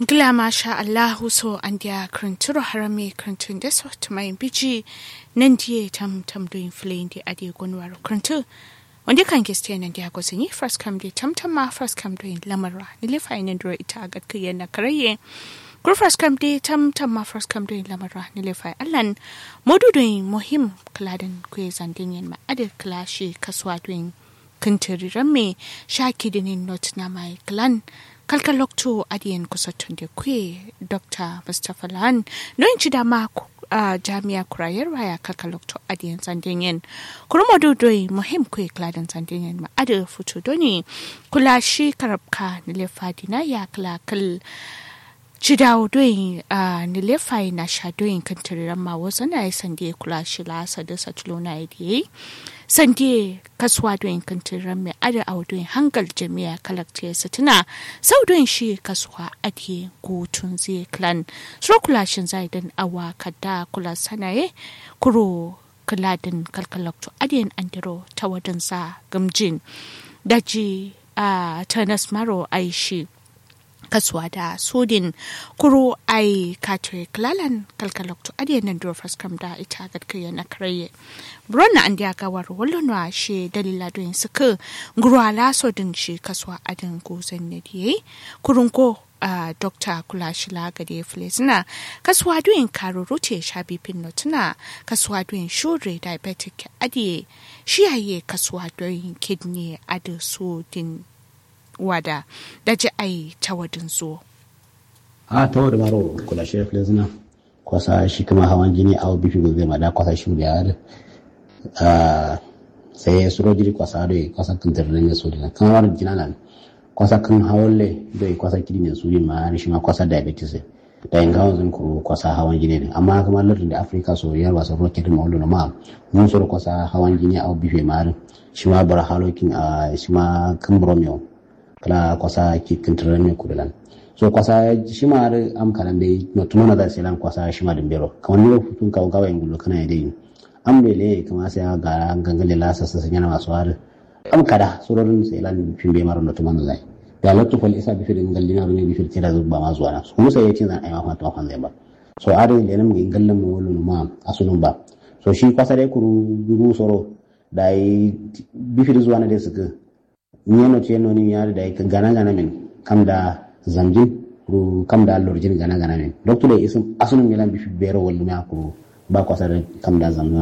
Gila masha Allahu so an dia kranturo harame krantun da so tumai biji nan die tam tam doing flame di adi gonwaro krantu wanda kan giste nan dia go sanyi first come di tam tam ma first come doing lamara ni le fa ina dro ita ga kiyan na karaye kur first come di tam tam ma first come doing lamara ni le fa allan modu doing muhim kladan ku zandin yan ma adi klashi kaswa doing kintiriran me shakidinin not na mai klan kalkalokto adiyan kusatun da kwe dr mustapha lan don ci dama a jami'a kurayar waya kalkalokto adiyan sandinyen kurma dodoi muhim kwe kladan sandinyen ma ada fito doni kula shi karabka na lefadina ya kala kal ci dawo doyin a nilefai na sha doyin kan tiriran ma wasu na yi sande kula shi lasa da satilo na yi sande kasuwa doyin kan tiriran mai ada a doyin hangal jami'a kalakta ya satina sau doyin shi kasuwa ake gutun zai klan suro kula shin zai dan awa kada kula sanaye kuro kaladin kalkalakto adiyan andiro ta wadansa gamjin daji a tanas maro aishi kasuwa da sodin kuro ai katwe klalan kalkalokto adiye nan do kam da ita gadkaya na karaye bronna an dia gawar wallonwa she dalila don suka ngurwala sodin shi kasuwa adin gozan ne diye kurun ko a dokta kula shila gade flesina kasuwa doyin karo rute shabi pinno tuna kasuwa doyin shure diabetic adiye shiyaye kasuwa doyin kidney adu sodin wada da ji ai ta wadin zo. a ta wadda maro kula shi reflex na kwasa shi kuma hawan jini a bifi go zai mada kwasa shi da yare sai suro jiri kwasa da kwasa kan tarren ya sodi kan war jina nan kwasa kan hawalle da kwasa kidi ne sodi ma shi ma kwasa diabetes da yin gawan zan kuro kwasa hawan jini ne amma kuma lardin da afirka so yar wasa rocket ma wallo ma mun suro kwasa hawan jini a bifi ma shi ma bar halokin a shi ma kan bromeo kala kwasa ki kintiran ne kudalan so kwasa shi ma har am kalan dai no tuno na da selan kwasa shi ma dimbero kamar ne futun ka gawa yin gullo kana dai am bele kama sai ga gangale la sassa sun yana masu har am kada surorin selan fin bai maro no tuno zai da latu fal isa bi firin galli na rune bi fir tira zuba ma zuwa na kuma sai yace zan ai ma fata kan zai ba so are da nan mun gallan mu wallo ma asulun ba so shi kwasa dai kuru guru soro dai bi fir zuwa na dai suka ñeno ceno ni yaade day ka gana gana men kam da zamjin ru kam da lorjin gana gana men docteur isum asunum yelan bi fi bero wal ma ko ba ko sa kam da zamjin